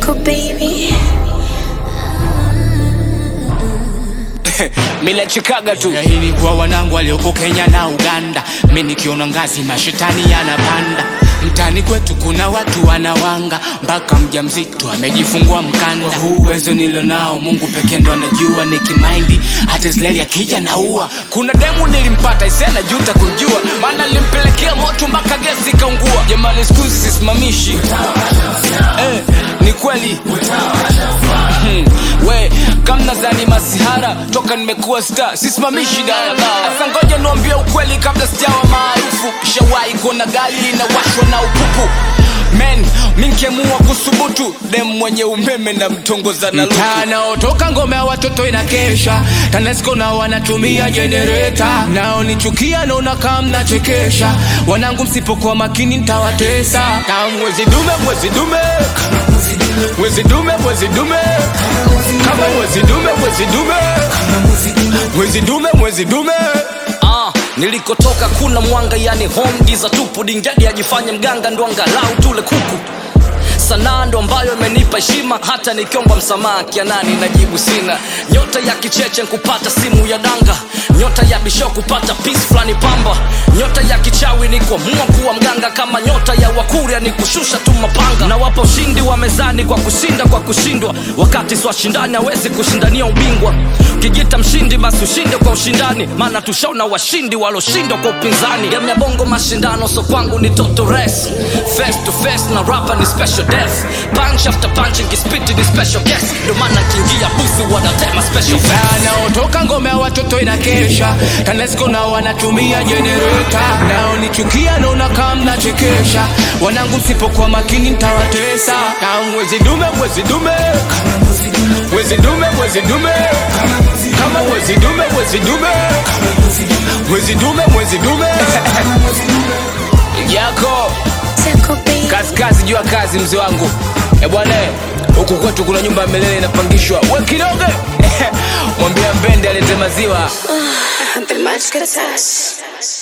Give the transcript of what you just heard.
Tickle baby. mi nachekaga tu Ya hili kwa wanangu walioko Kenya na Uganda, mi nikiona ngazi mashetani yanapanda. Mtani kwetu kuna watu wanawanga, mpaka mjamzito amejifungua mkanda. Huu uwezo nilo nao, Mungu pekee ndo anajua. Nikimaindi hata Israeli akija naua. kuna demu nilimpata isena juta kujua maana nilimpelekea moto mpaka gesi ikaungua jamani skuzi sisimamishi eh, ni kweli Hmm, we kamna zani masihara toka nimekuwa star sisimamishi daladala sasa ngoja niambie ukweli kabla sijawa maarufu shawahi kuona gari linawashwa na upupu men minkemua kusubutu dem mwenye umeme na mtongoza na luku Tanaotoka ngome ya watoto inakesha, TANESCO nao wanatumia jenereta, nao nichukia naona kama mnachekesha. Wanangu msipokuwa makini nitawatesa. Kama mwezi dume mwezi dume mwezi dume mwezi dume kama mwezi dume mwezi dume mwezi dume mwezi dume Ah, nilikotoka kuna mwanga yani home giza tupu dingadi ajifanye mganga ndo angalau tule kuku sanaa ndo ambayo imenipa heshima hata nikiomba msamaha kianani najibu sina nyota ya kicheche nkupata simu ya danga nyota ya bisho kupata pis fulani pamba nyota ya kichawi ni kuamua kuwa mganga kama nyota ya wakuria ni kushusha tu mapanga na wapa ushindi wa mezani kwa kushinda kwa kushindwa wakati swashindani hawezi kushindania ubingwa ukijita mshindi basi ushinde kwa ushindani maana tushaona washindi waloshindwa kwa upinzani game ya bongo mashindano so kwangu ni toto race face to face na rapa ni special death punch after punch nkispiti ni special guest ndo maana kiingia busi wanatema special fast Tanaotoka ngome ya watoto inakesha, TANESCO nao wanatumia jenereta, nao nichukia naona kama mnachekesha. Wanangu msipokuwa makini nitawatesa. kama mwezi dume mwezi dume mwezi dume mwezi dume kama mwezi dume mwezi dume mwezi dume mwezi dume yako Tickle baby. kazi kazi juu ya kazi mzee wangu e bwana eh, huku kwetu kuna nyumba ya milele inapangishwa we kidogo mwambia mbende alete maziwa The magic touch.